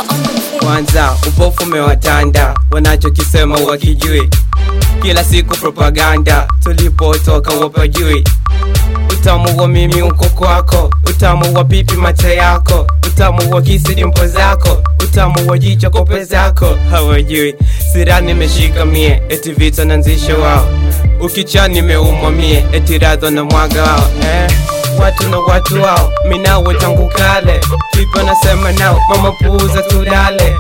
Kwanza upofu umewatanda, wanachokisema wakijui, kila siku propaganda, tulipotoka wapajui. Utamu wa mimi uko kwako, utamu wa pipi mate yako, utamu wa kisi dimpo zako, utamu wa jicho kope zako, hawajui. Sira nimeshika mie, eti vita nanzisha wao, ukicha nimeumwa mie, eti radho na mwaga wao eh. Watu na watu wao, minawe tangu kale, vipi nasema nao, mama puuza tulale,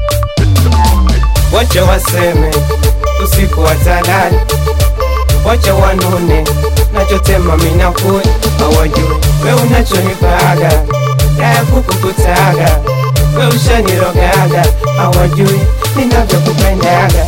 wacha waseme usiku watalali wacha wanune nachotema minakuni hawajui we unachonipaga daya kukukutaga we ushanirogaga hawajui ninavyokupendaga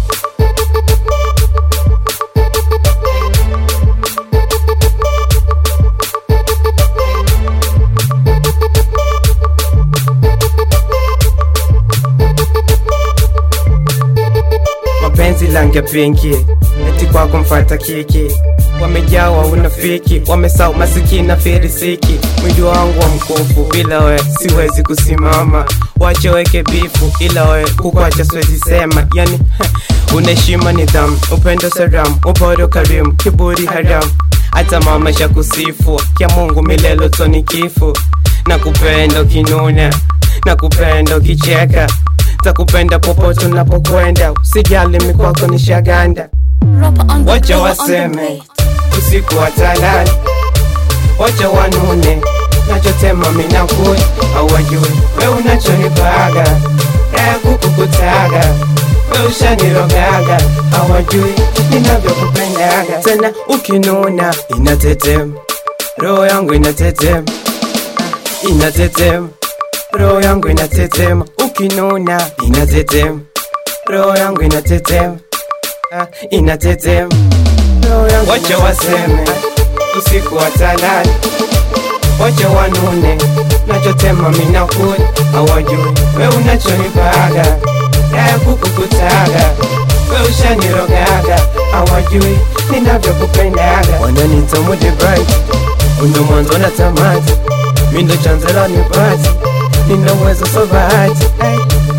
mapenzi lange pinki eti kwako mfata kiki wamejawa unafiki wamesau masikini na firisiki mwili wangu wa mkufu bila we siwezi kusimama wache weke bifu ila we kukwacha siwezi sema yani unaheshima nidhamu upendo saramu uporo karimu kiburi haramu hata mama sha kusifu kya mungu milelo toni kifu na kupenda ukinuna na kupenda ukicheka takupenda popote unapokwenda usijali mikwako ni shaganda wacha waseme usiku watalali wacha wanune nachotema minakuni hawajui we unachonipaga daya kukukutaga we ushanirogaga hawajui ninavyokupendaga tena ukinuna inatetema roho yangu inatetema inatetema roho yangu inatetema ukinuna inatetema roho yangu inatetema Ah, inatetema roho yangu wacha waseme usiku watalali wacha wanune nachotema minakuni hawajui we unachonipaga daya kukukutaga we ushanirogaga hawajui ninavyokupendaga wananita mudi bright undo mwanzo na tamati mindo chanzela ni bati nina uwezo so bahati hey.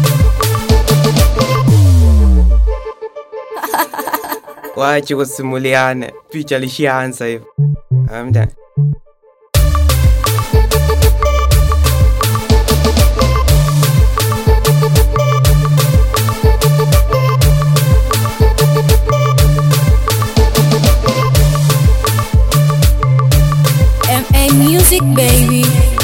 wache kusimuliane picha lishaanza hivyo amda MA Music baby.